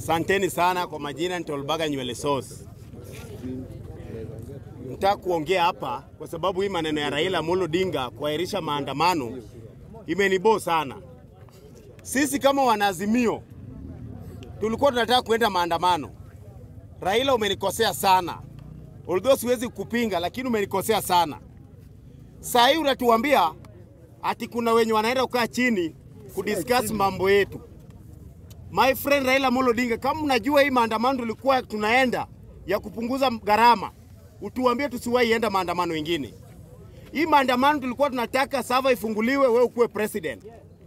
Asanteni sana kwa majina, nitolbaga nywele sauce. Nataka kuongea hapa kwa sababu hii maneno ya Raila Amolo Odinga kuahirisha maandamano imenibo sana. Sisi kama wanaazimio tulikuwa tunataka kuenda maandamano. Raila, umenikosea sana, although siwezi kupinga, lakini umenikosea sana. Saa hii unatuambia ati kuna wenye wanaenda kukaa chini kudiscuss mambo yetu. My friend Raila Amolo Odinga, kama unajua hii maandamano tulikuwa tunaenda ya kupunguza gharama, utuambie tusiwahi enda maandamano mengine. Hii maandamano tulikuwa tunataka sava ifunguliwe, wewe ukuwe president.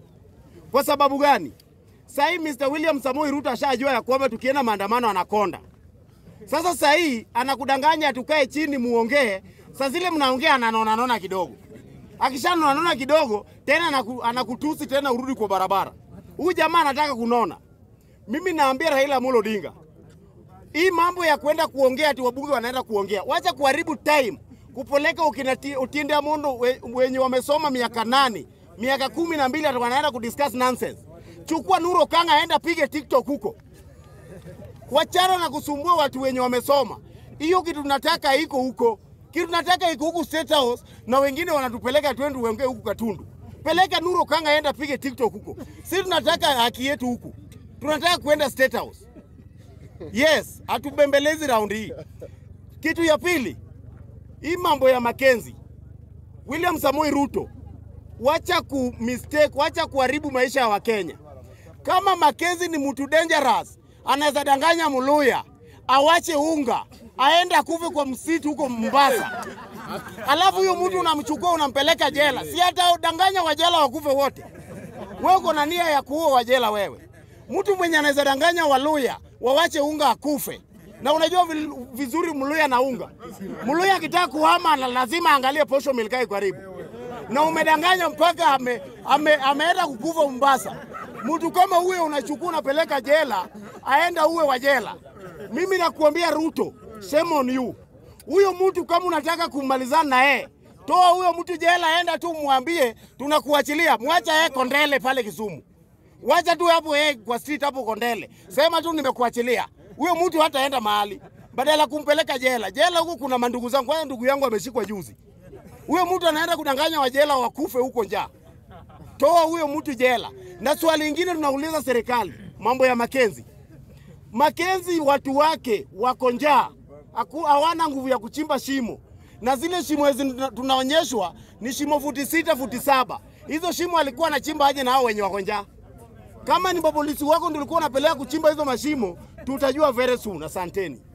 Kwa sababu gani? Sasa hii Mr. William Samoei Ruto ashajua ya kwamba tukienda maandamano anakonda. Sasa sasa hii anakudanganya tukae chini muongee, saa zile mnaongea ananona nona kidogo. Akishanona nona kidogo tena anaku, anakutusi tena urudi kwa barabara. Huyu jamaa anataka kunona. Mimi naambia Raila Amolo Odinga, hii mambo ya kwenda kuongea ati wabunge wanaenda kuongea, wacha kuharibu time kupeleka ukina Ti- Otiende Amondo we- wenye wamesoma miaka nane miaka kumi na mbili ati wanaenda kudiscuss nonsense. Chukua Nuro Kanga aenda pige TikTok huko, wachana na kusumbua watu wenye wamesoma. Hiyo kitu tunataka iko huko, kitu tunataka iko huku State House, na wengine wanatupeleka twende tuongee huku Katundu. Peleka Nuro Kanga aenda pige TikTok huko. Sisi tunataka haki yetu huku, tunataka kuenda State House. Yes, hatubembelezi raundi hii. Kitu ya pili, hii mambo ya Makenzi, William Samoei Ruto, wacha ku mistake, wacha kuharibu maisha ya Wakenya. Kama Makenzi ni mtu dangerous, anaweza danganya Muluya awache unga aende akufe kwa msitu huko Mombasa, alafu huyo mtu unamchukua unampeleka jela, si hata danganya wajela wakufe wote? Wewe uko na nia ya kuua wajela wewe. Mtu mwenye anaweza danganya Waluya wawache unga akufe, na unajua vil- vizuri Mluya na unga. Mluya akitaka kuhama la- lazima aangalie posho milkai karibu, na umedanganya mpaka ame, ame, ameenda kukufa Mombasa. Mtu kama huyo unachukua unapeleka jela, aenda uwe wa jela. Mimi nakuambia Ruto, shame on you. Huyo mtu kama unataka kumalizana na yeye, toa huyo mtu jela, enda tu mwambie tunakuachilia, mwacha yeye Kondele pale Kisumu. Wacha tu hapo yeye kwa street hapo Kondele. Sema tu nimekuachilia. Huyo mtu hataenda mahali. Badala ya kumpeleka jela. Jela huko kuna mandugu zangu. Kwanza ndugu yangu ameshikwa juzi. Huyo mtu anaenda kudanganya wajela wakufe huko njaa. Toa huyo mtu jela. Na swali lingine tunauliza serikali, mambo ya Makenzi. Makenzi watu wake wako njaa, Haku- hawana nguvu ya kuchimba shimo, na zile shimo hizi tuna- tunaonyeshwa ni shimo futi sita futi saba. Hizo shimo alikuwa anachimba aje na hao wenye wako njaa? Kama ni mapolisi wako ndio ulikuwa unapeleka kuchimba hizo mashimo, tutajua very soon. Asanteni.